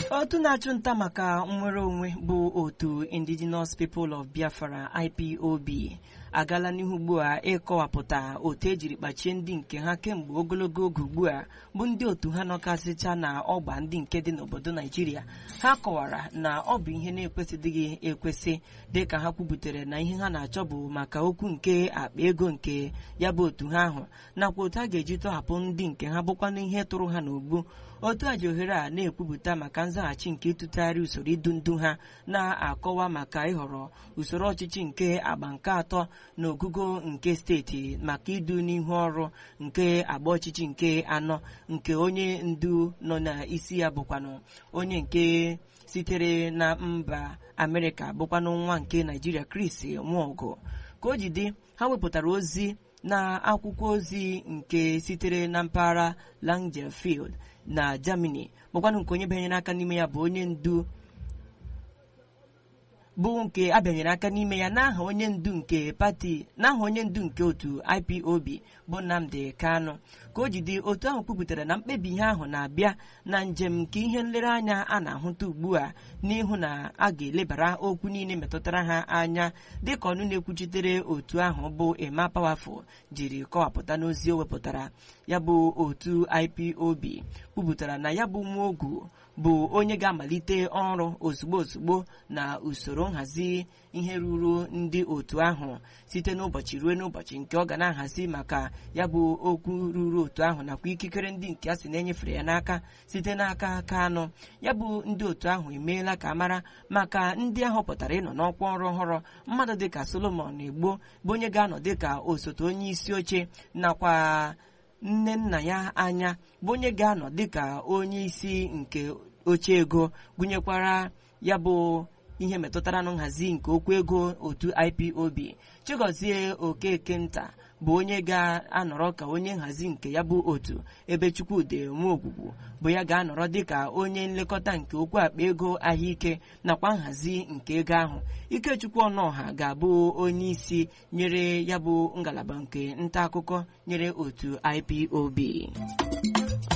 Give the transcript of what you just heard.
otu na-achụ nta maka nnwere onwe bụ otu indigenous people of biafra ipob agala n'ihu ugbu a ịkọwapụta otu ejiri kpachie ndị nke ha kemgbe ogologo oge ugbu a bụ ndị otu ha nọkasịcha na ọgba ndị nke dị n'obodo naijiria ha kọwara na ọ bụ ihe na-ekwesịdịghị ekwesị dịka ha kwubutere na ihe ha na-achọ bụ maka okwu nke akpa ego nke ya bụ otu ha ahụ nakwa otu a ga-eji tọhapụ ndị nke ha bụkwa n'ihe tụrụ ha n'ogbu otu a ji ohere a na-ekwupụta maka nzaghachi nke ịtụtagharị usoro idu ndu ha na-akọwa maka ịhọrọ usoro ọchịchị nke agba nke atọ n'ogugo nke steeti maka idu n'ihu ọrụ nke agba ọchịchị nke anọ nke onye ndu nọ n'isi ya bụkwanụ onye nke sitere na mba amerịka bụkwanụ nwa nke naijiria Chris Nwogu ka o ji dị ha wepụtara ozi na akwụkwọ ozi nke sitere na mpaghara Langenfield na Germany bụkwanụ nke onye bịanyere aka n'ime ya bụ onye ndu bụ nke abịanyere aka n'ime ya n'aha onye ndu nke pati n'aha onye ndu nke otu IPOB bụ Nnamdi Kanu ka o jide otu ahụ kwupụtara na mkpebi ihe ahụ na-abịa na njem nke ihe nlereanya a na-ahụta ugbu a n'ihu na a ga-elebara okwu niile metụtara ha anya dịka ọnụ na-ekwuchitere otu ahụ bụ Emma Powerful jiri kọwapụta n'ozi o wepụtara ya bụ otu IPOB kwupụtara na ya bụ nwa ogu bụ onye ga-amalite ọrụ ozugbo ozugbo na usoro nhazi ihe ruru ndị otu ahụ site n'ụbọchị ruo n'ụbọchị nke ọ ga na-ahazi maka ya bụ okwu ruru otu ahụ nakwa ikikere ndị nke a sị na-enyefere ya n'aka site n'aka Kanụ ya bụ ndị otu ahụ emeela ka mara maka ndị ahọpụtara ịnọ n'ọkwa ọrụ ọhụrụ mmadụ dịka Solomon Egbo bụ onye ga-anọ dịka osote onye isi oche nakwa nne nna ya anya bụ onye ga-anọ dịka onye isi nke oche ego gụnyekwara ya bụ ihe metụtara na nhazi nke okwu ego otu IPOB Chigozie Okeke nta bụ onye ga-anọrọ ka onye nhazi nke ya bụ otu ebe Chukwudị Nwogwugwu bụ ya ga-anọrọ dịka onye nlekọta nke okwu akpa ego ahụike nakwa nhazi nke ego ahụ Ikechukwu Ọnọha ga-abụ onye isi nyere ya bụ ngalaba nke nta akụkọ nyere otu IPOB